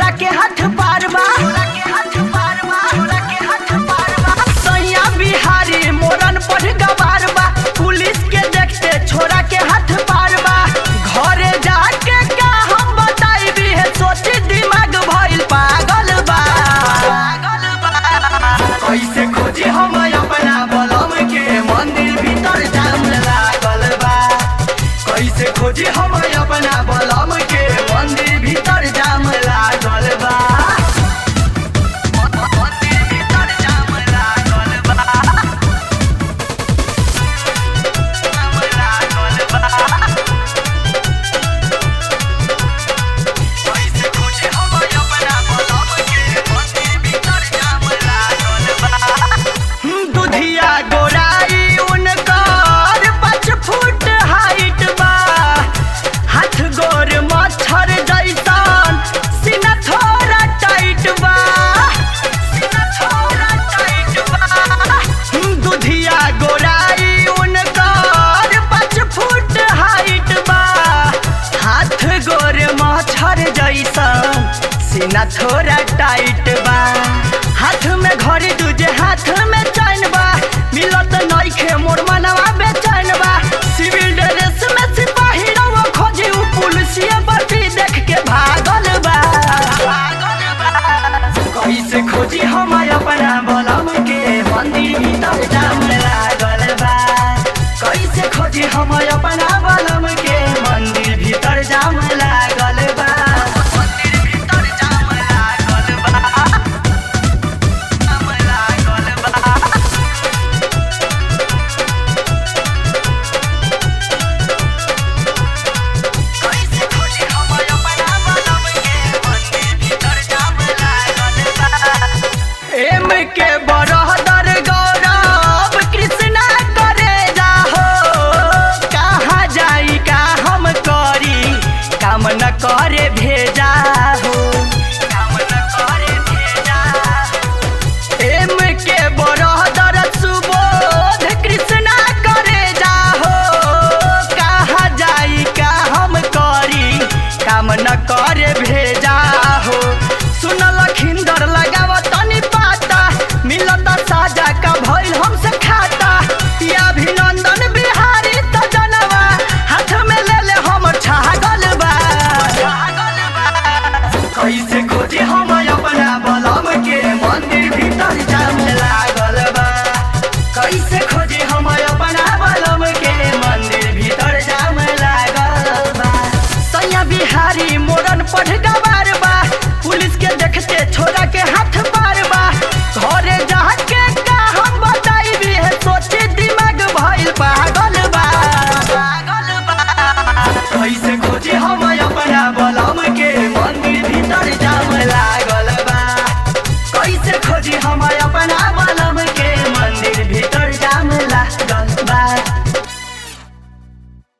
छोरा के हाथ पार बा छोरा के हाथ पार बा छोरा के हाथ पार बा सैया बिहारी मोरन पर गवार बा पुलिस के देखते छोरा के हाथ पार बा घरे जाके का हम बताई भी है सोची दिमाग भइल पागल बा पागल बा कैसे खोजी हम अपना बलम के मंदिर भीतर जाम लागल बा कैसे खोजी हम अपना बलम के मंदिर भीतर जाम लागल बा मंदिर भीतर जाम लागल बा जाम लागल बा कैसे खोजी हम अपना बलम के मंदिर भीतर जाम लागल बा दुधिया गोराई उनकर पाँच फुट हाइट बा हाथ गोर मच्छर जैसन सीना थोड़ा टाइट बा सीना थोड़ा टाइट बा दुधिया गोराई उनकर पाँच फुट हाइट बा हाथ गोर मच्छर जैसन सीना थोड़ा टाइट बा हाथ में घड़ी दूजे हाथ में चैन बा मिलत नइखे मोर मनवा बेचैन बा सिविल ड्रेस में सिपाही रवा खोजी उ पुलिसिया बटी देख के भागल बा भागल बा कैसे खोजी हम अपना बलम के मंदिर भीतर जाम लागल बा कैसे खोजी हम अपना बलम के मंदिर भीतर जाम लागल बा मंदिर भीतर जाम लागल बा जाम लागल बा कैसे खोजी हम अपना बलम के मंदिर भीतर जाम लागल बा एम के बरहदर गौरव कृष्णा करे जाहो कहाँ जाई का हम करी काम न करे भेजा हो काम न करे भेजा एम के बरहदर सुबोध कृष्णा करे जाहो कहाँ जाई का हम करी काम न करे भेजा हो सुनल खिंदर लगाव तनी पाता मिलत साजा का भइल हमसे खाता या अभिनंदन बिहारी त जनवा हाथ में ले ले हम छागल बा छागल बा कैसे खोजी हम अपना बलम के मंदिर भीतर जाम लागल बा कैसे खोजी हम अपना बलम के मंदिर भीतर जाम लागल बा सैया बिहारी मोरन पढ़ गवा